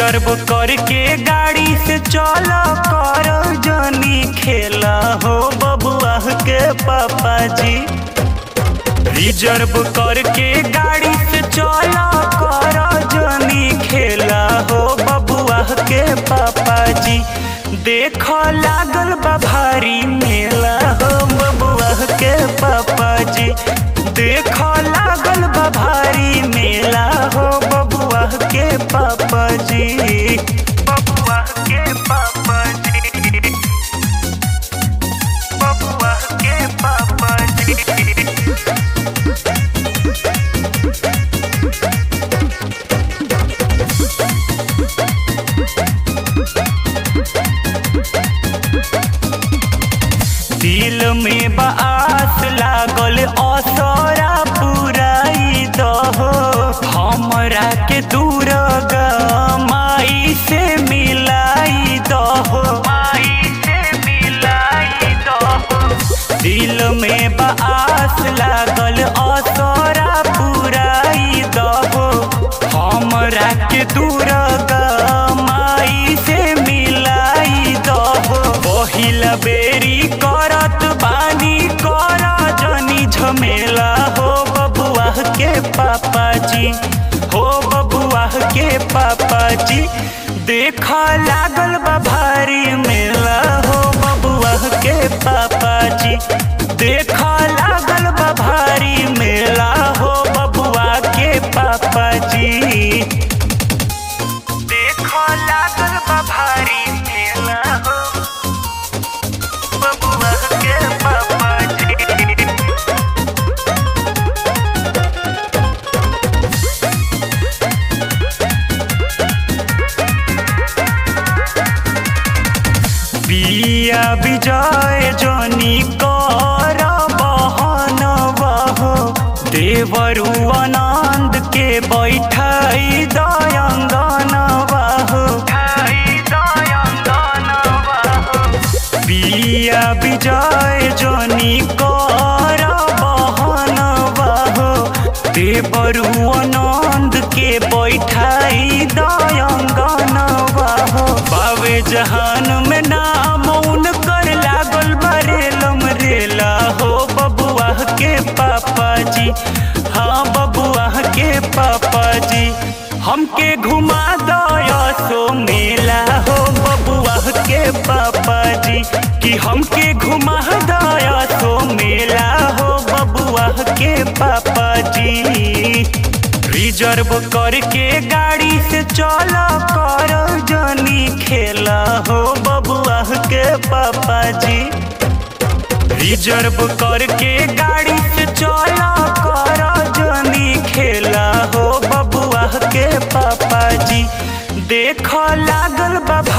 reserve करके गाड़ी से चल कर जनी खेला हो बबुआ के पापा जी रिजर्व करके गाड़ी से चल कर जनी खेला हो बबुआ के पापा जी देख लागल बा भारी मेला हो बबुआ के पापा जी देख लागल बा भारी मेला हो बबुआ के पापा जी बबुआ के पापा जी बबुआ के पापा जी दिल में बास लागल असरा पुराई दहो हमरा के दूर माई से मिलाई दहो माई से मिलाई दहो दिल में बास लागल असरा पुराई दहो हमरा के दूर माई से मिलाई दहो पहिला बेरी करत बानी कर जनी झमेला हो बबुआ के पापा जी हो बबुआ के पापा जी देख लागल बा भारी मेला हो बबुआ के पापा जी देख लागल बा भारी मेला हो बबुआ के पापा जी देख लागल बा भारी मेला हो बबुआ के पापा जी बिया विजय जनी कर बहन बहो देवरु आनंद के बैठाई दयंगन बहो बिया विजय जनी कर बहन बहो देवरु आनंद के बैठाई दयंगन बहो बावे जहान में नाम उनकर लागल बरेलम रेला हो बबुआ के पापा जी हाँ बबुआ के पापा जी हमके घुमा दया सो मेला हो बबुआ के पापा जी कि हमके घुमा दया सो मेला हो बबुआ के पापा जी रिजर्व करके गाड़ी से चल कर जनी खेला हो बबुआ के पापा जी रिजर्व करके गाड़ी से चल कर जनी खेला हो बबुआ के पापा जी देख लागल बा